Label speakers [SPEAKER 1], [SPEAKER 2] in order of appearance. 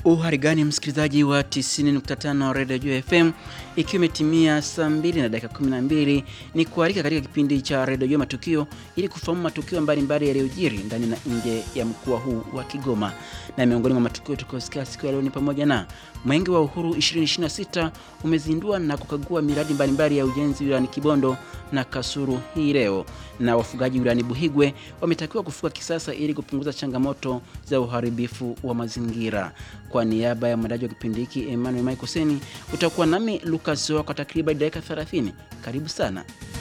[SPEAKER 1] Uhari gani msikilizaji wa 90.5 Radio Juu FM, ikiwa imetimia saa 2 na dakika 12, ni kualika katika kipindi cha Radio Juu Matukio ili kufahamu matukio mbalimbali yaliyojiri ndani na nje ya mkoa huu wa Kigoma. Na miongoni mwa matukio tukosikia siku ya leo ni pamoja na Mwenge wa Uhuru 2026 umezindua na kukagua miradi mbalimbali ya ujenzi wilayani Kibondo na Kasulu hii leo, na wafugaji wilayani Buhigwe wametakiwa kufuga kisasa ili kupunguza changamoto za uharibifu wa mazingira. Kwa niaba ya mwandaji wa kipindi hiki Emmanuel Michael Seni, utakuwa nami Lucas Zoa kwa takriban dakika 30. Karibu sana.